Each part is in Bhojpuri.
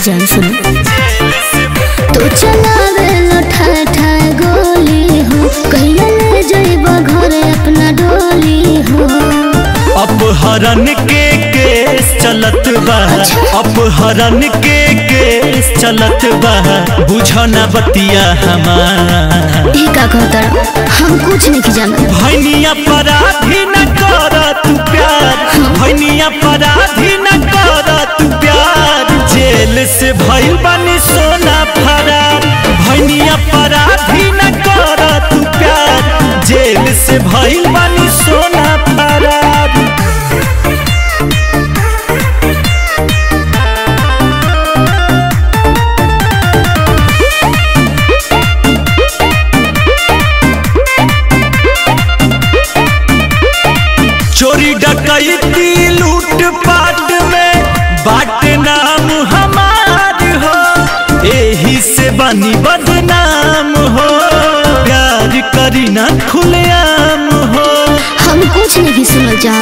जान सुनो तो चलावे लठा ठा गोली हो कहिया ले जइब घर अपना डोली हो अपहरण के केस चलत बा अपहरण के केस चलत बा बुझना बतिया हमार ई का कहतर हम कुछ नहीं जानत भैनिया पराधी न कर तू प्यार भैनिया पराधी न कर तू प्यार जेल से भइल बनी सोना फरार भैनिया पराधी न कर तू प्यार जेल से भइल बनी सोना फरार चोरी डकैती लूट पाट में बाट नाम हमार हो एही से बनी बदनाम हो प्यार करी ना खुलेआम हो हम कुछ नहीं सुनल जा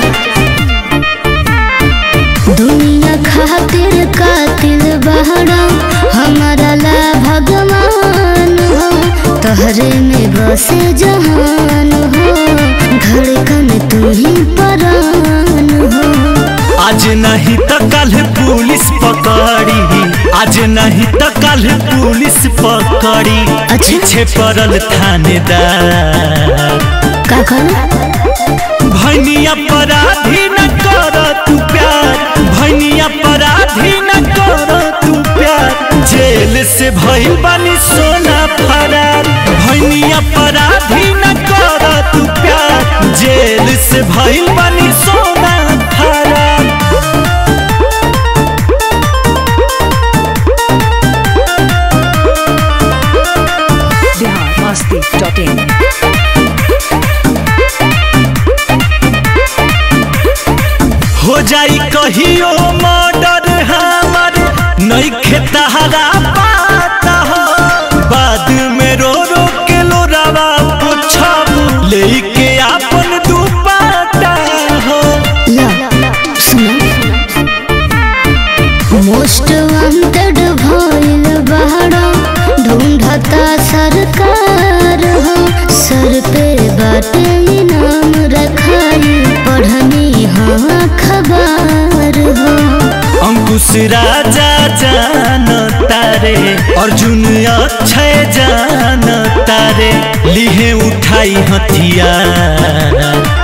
दुनिया खातिर कातिल बहरा हमारा ला भगवान हो तोहरे में बसे जहान हो धड़कन तू ही परान हो आज नहीं तो कल पुलिस पकड़ी आज नहीं तो कल पुलिस पकड़ी अच्छा। पीछे पड़ल थानेदार का कहना भैनिया पराधी न कर तू प्यार भैनिया पराधी न कर तू प्यार जेल से भइल बनी सोना फरार भैनिया पराधी न कर तू प्यार जेल से भइल बनी सोना फरार biharmasti.in हो जाई कहियो मर्डर हमर नहीं खेतहरा पाता हो बाद में रो रो के लोरावा पूछब लेके आपन दुपाटा हो ला सुना मोस्ट वांटेड भइल बहरा ढूंढता सरकार हो सर पे बाटे इनाम रखाई पढ़नी हाँ खबर हो अंकुश राजा जान तारे अर्जुन अक्षय जान तारे लिहे उठाई हथियार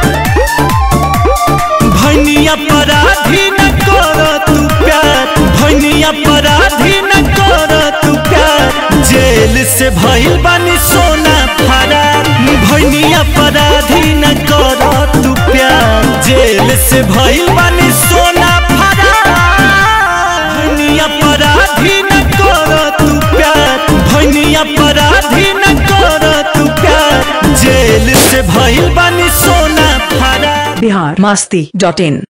भैनिया पराधी न कर तू प्यार भैनिया पराधी न कर तू प्यार जेल से भइल बनी सोना फरार भैनिया पराधी न कर तू प्यार जेल से भइल बनी सोना फरार भैनिया पराधी न कर तू प्यार भैनिया पराधी न कर तू प्यार जेल से भइल बनी सोना फरार biharmasti.in